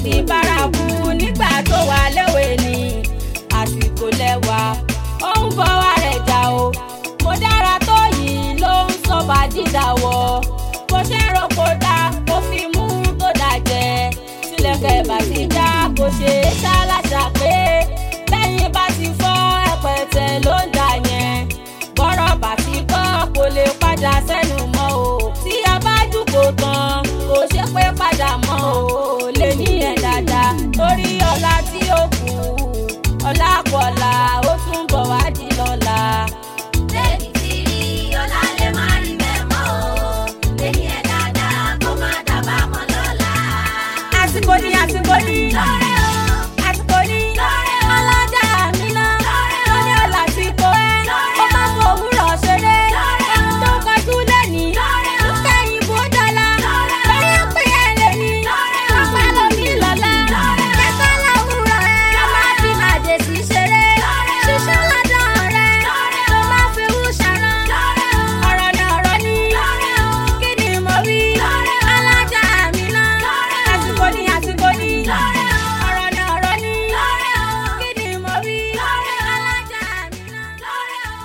ti bárakú nígbà tó wà léwe ni àsìkò lẹ́wà ó ń fọwọ́ rẹ̀ jà o mo dára tó yìí ló ń sọ́ba dídàwọ̀ bó ṣe rò kó dá kó fi mú tó dàjẹ́ tilẹ̀kẹ̀ bá ti já kó ṣe é ṣáláṣà pé lẹ́yìn bá ti fọ́ ẹ̀pẹ̀tẹ̀ ló ń dà yẹn bọ́rọ̀ bá ti kọ́ kò lè padà sẹ́nu mọ́ o tí a bá dùkò tán kò ṣe pé padà mọ́ o lè ní ẹ̀ dáadáa torí ọ̀la tí ó kù ọ̀la kọ̀la ó tún bọ̀ wá di lọ́la. lẹ́yìn tí rí ọlá lè má rí bẹ́ẹ̀ mọ́ o lẹ́yìn ẹ̀ dáadáa kó má dábàá mọ́ lọ́la. àsìkò ní àsìkò ní lọ́rẹ́ o àsìkò ní lọ́rẹ́ o ọlọ́jà mi náà lọ́rẹ́ o lóní ọ̀la tí kò ẹ́ Lọ́rẹ́ ó má fọ òwúrọ̀ ṣeré Lọ́rẹ́ ohun tó kọjú lẹ́ni Lọ́rẹ́ o kẹ́yìn bó dọ́là Lọ́rẹ́ o lórí ń pè é lẹ́ni Lọ́rẹ́ o ọ̀pá lómi lọ́la Lọ́rẹ́ o kẹ́kọ̀ọ́ láwùrọ̀ ẹ̀ ó má fi màdé sí ṣeré Lọ́rẹ́ o ṣíṣú lọ́dọ̀ rẹ̀ Lọ́rẹ́ tó o má fi wú ṣàrán lọ́rẹ́ o ọ̀rọ̀ ni ọ̀rọ̀ ni lọ́rẹ́ o kí ni mo wí Lọ́rẹ́ o alájà mi náà Lọ́rẹ́ o àsìkò ni àsìkò ni Lọ́rẹ́ o ọ̀rọ̀ ni ọ̀rọ̀ ni lọ́rẹ́ o kí ni mo wí Lọ́rẹ́ o alájà mi náà. lọ́rẹ́ o.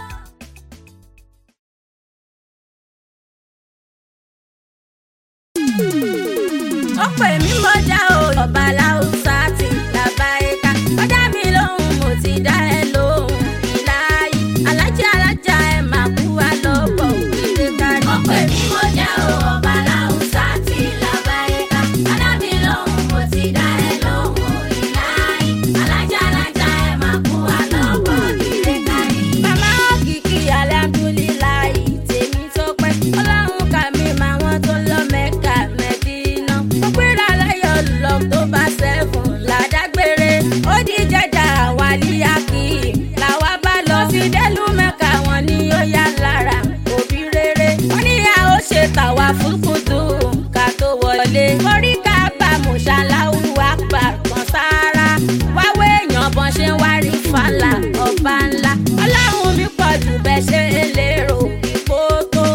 ó pè mí mọ́jà o ọba láwùsá ti làbá ẹ̀ka ọjà mi lóhùn mo ti dá ẹ lóhùn ìlàyé alájà alájà ẹ máa kú wa lọ́bọ̀ òkèlè kárí. ọpẹ́ mi mo jẹ́ o ọba láwùsá tí làbáyéká adábí lóhùn mo ti dá ẹ lóhùn ìláyé alájà alájà ẹ máa kú wa lọ́pọ̀ ìrè kárí. màmá òkìkí alhamdulilayi tèmi tó pẹ́ ọlọ́run kà mí máa wọ́n tó lọ mẹ́ka mẹ́dínà ó gbéra láyọ̀ lọ tó bá sẹ́fún ládàgbére ó di jẹjà wàlíyàkì làwa bá lọ sí délùú mẹ́ka wọn ni ó yá lára òbí rere wọ́n níyà ó ṣe tàwa fúkúdù ká tó wọlé orí ká bá mùsàláwù àpà kan sára wáwé èèyàn bọ́n ṣe ń wárí fàlà ọba ńlá ọlọ́run mi pọ̀ jù bẹ́ẹ̀ ṣe é lérò ipò tó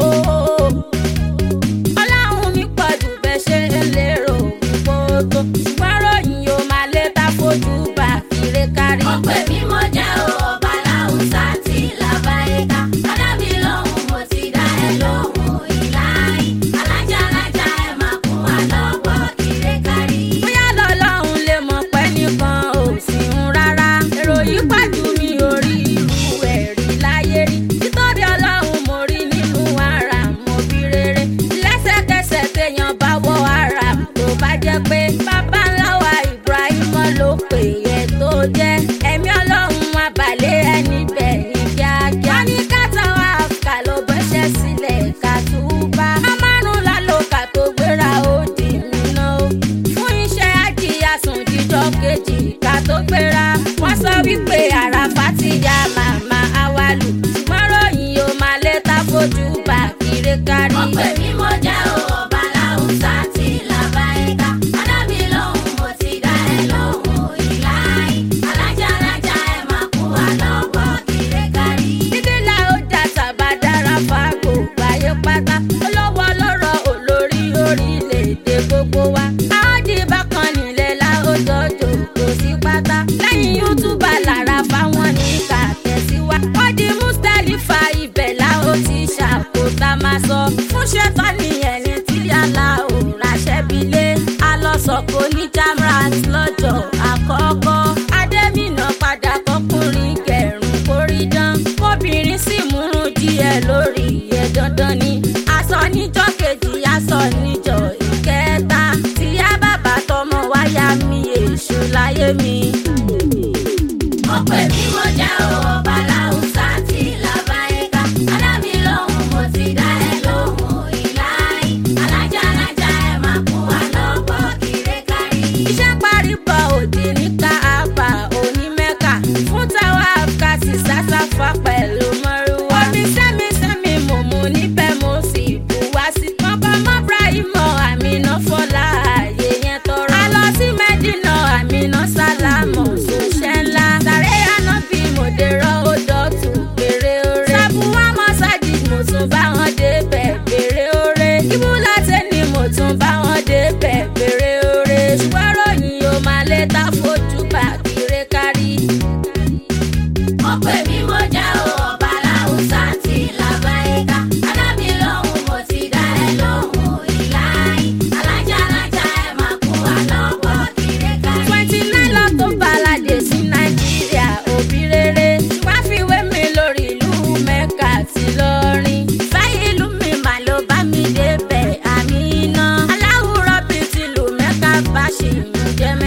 ọlọ́run mi pọ̀ jù bẹ́ẹ̀ ṣe é lérò ipò tó ṣùgbọ́n ròyìn yóò máa lé tá fojú bá kiri kárí. ọpẹ́ mi mo jẹ́ o ọba láwùsá tí làbáyéká adábí lóhùn mo ti dá ẹ lóhùn ìláyé alájà alájà ẹ máa kú wa lọ́pọ̀ ìrè kárí. bóyá lọ́lọ́run lè mọ̀ pé nìkan ò sí ń rárá èrò yìí pàjù mi ò rí irú ẹ̀ rí láyé rí títóbi ọlọ́run mo rí nínú ara mo bí rere lẹ́sẹ̀kẹsẹ̀ téèyàn bá wọ ara tó bá jẹ́ pé bàbá ńlá wa Ibrahim ló pè é tó jẹ́ ẹ̀mí ọlọ́run abalẹ̀ ẹni bẹ̀ ní kíákíá ní kátà wà ká ló bẹ́sẹ̀ sílẹ̀ ká túbà á márùn lálòkà tó gbéra ó di nínú fún iṣẹ́ ajíyà sùn jíjọ́ kejì ká tó gbéra wọ́n sọ wípé àràfà ti ya màmá awálù ṣùgbọ́n ròyìn yóò máa lé tá fojú bá kiri kárí. ọpẹ́ mi mo jẹ́ o ọba láwùsá tí làbáyéká adábí lóhùn mo ti dá ẹ lóhùn ìláyé alájà alájà ẹ máa kú wa lọ́pọ̀ ìrè kárí. títí la ó jà tàbá dára fáàgò gbáyé pátá olówó ọlọ́rọ̀ olórí orílẹ̀-èdè gbogbo wa. àwọn di bákan nílẹ̀ la ó jọjọ kò sí pátá. lẹ́yìn yútúbà lára fáwọn ní ká tẹ̀síwá. ó di mustalifa ibẹ̀ la ó ti ṣàkóso máa sọ. fún ṣẹ́tọ́ ni ẹni tí yàrá ò ránṣẹ́ bílé. a lọ sọ̀kò ní jamrat lọ́jọ́ àkọ́kọ́. adémínà padà kọkùnrin kẹrùn kórí dán. kóbìnrin sì múrun díẹ̀ lórí ẹ̀ dandan ni. aṣọ níjọ́ kejì aṣọ níjọ́ ìkẹta. tíyá bàbá tọmọ wáyà mi èṣù láyé mi. ọpẹ́ mi mo jẹ́ o ọba láwùsá tí làbáyéká adábí lóhùn mo ti dá ẹ lóhùn ìláyé alájà alájà ẹ máa kú wa lọ́pọ̀ ìrè kárí. iṣẹ́ parí bọ̀ òdì ní káàbà onímẹ́ka fún táwa àfúkàsì sásáfà pẹ̀lú mọ́rúwá. omi sẹ́mi sẹ́mi mò mú níbẹ̀ mo sì bù wá sí. mọ́kọ́ mọ́ Ibrahimọ̀ àmìnà fọlá ààyè yẹn tọrọ. a lọ sí Mẹ́dínà àmìnà sálámù ṣòṣẹ́ ńlá. sàré àná bí mo dèrò ó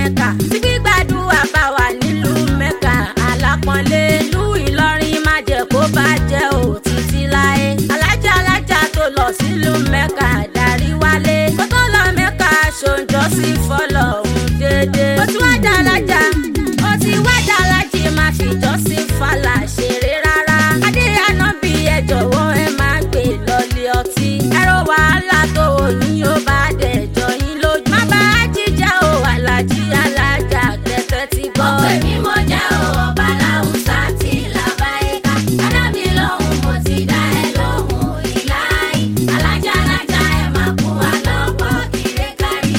mẹ́ka tí gbígbàdúrà bá wà nílùú mẹ́ka alápọ̀nlé ìlú ìlọrin má jẹ́ kó bàjẹ́ ò títí láé alájà alájà tó lọ sílùú mẹ́ka darí wálé kó tó lọ mẹ́ka ṣòǹjọ́ sí fọlọ́ òun déédéé ó ti wá dá alájà ó ti wá dá alájì má fi jọ́sìn fàlà ṣeré rárá adé ànábì ẹ jọ̀wọ́ ẹ má gbé lọ́lé ọtí ẹ̀rọ wàhálà tó o ní ó bá dẹ̀ jọ yín lójú má bá a jíjà o alájí alájà kẹtẹ ti gbọ́. ọpẹ́ mi mo jẹ́ o ọba láwùsá tí làbáyéká adámi lóhùn mo ti dá ẹ lóhùn ìláyé alájà alájà ẹ máa kú wa lọ́pọ̀ kiri kárí.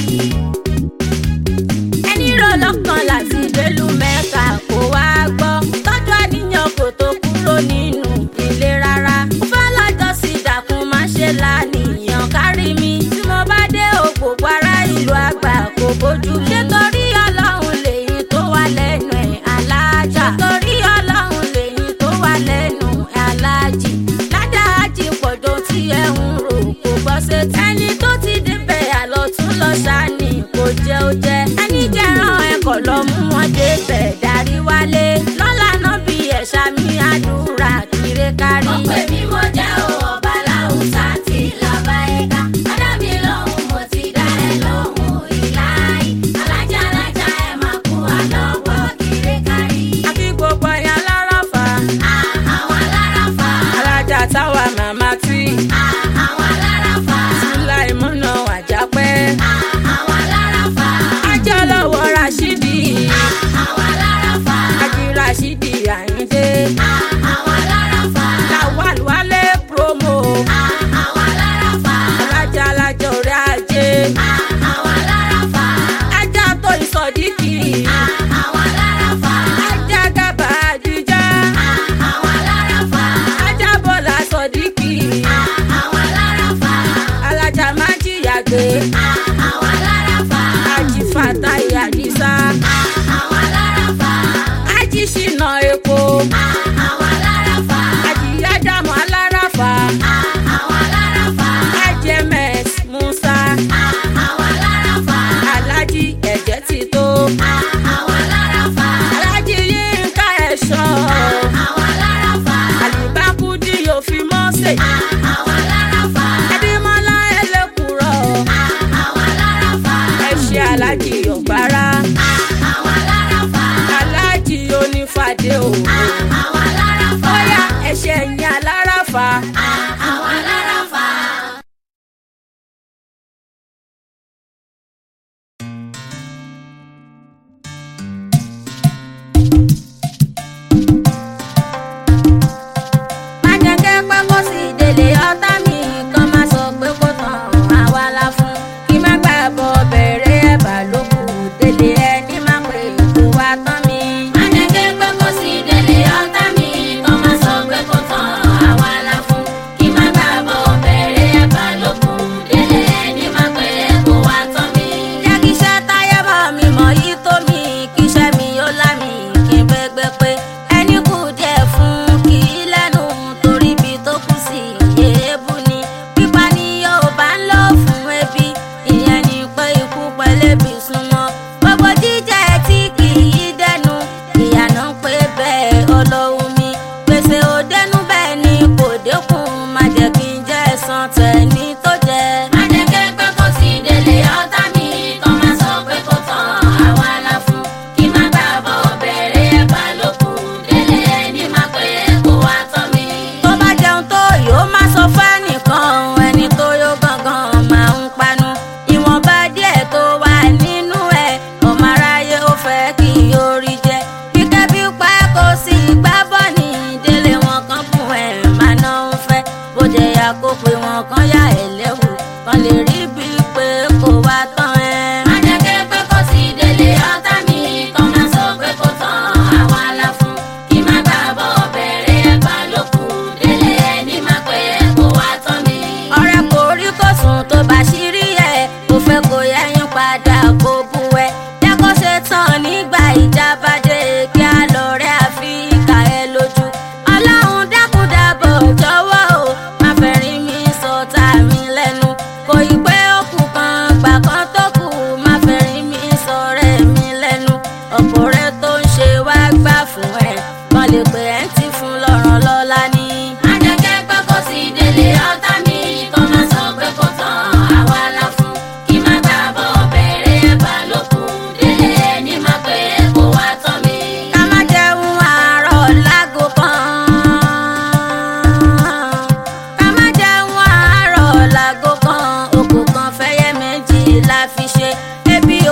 ẹni rò lọ́kàn láti délùú mẹ́ka kó wá gbọ́ tọ́jú àníyàn kò tó kúrò nínú ilé rárá mo fẹ́ lọ́jọ́ sí ìdàkùn má ṣe lánìyàn kárí mi tí mo bá dé ògbógbó ará ìlú àgbà kò bójú mu ṣé torí ọlọ́run lèyí tó wà lẹ́nu ẹ̀ alájà ṣé torí ọlọ́run lèyí tó wà lẹ́nu ẹ̀ alájì ládàájì pọ̀jọ́ tí ẹ̀ ń rò kò gbọ́ sétí ẹni tó ti débẹ̀ àlọ́ tún lọ ṣáni kò jẹ́ ó jẹ́ ẹni jẹ́ràn ẹ̀kọ́ lọ mú wọn débẹ̀ darí wálé lọ́la náà bí ẹ̀ṣà mi àdúrà kiri kárí. ọpẹ́ mi mo jẹ́ o ọba láwùsá tí làbáyéká adámi lóhùn mo ti dá ẹ lóhùn ìláyé alájà alájà ẹ máa kú wa lọ́pọ̀ kiri kárí. àfi gbogbo ẹ̀yà lára fà àwọn alára fa alájà táwa màmá tí àwọn alára fa sílá ìmúná àjápẹ́ àwọn alára fa ajá lọ́wọ́ rashidi àwọn alára fa ají rashidi àyíndé àwọn alára fa lawal wálé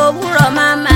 òwúrọ̀ máma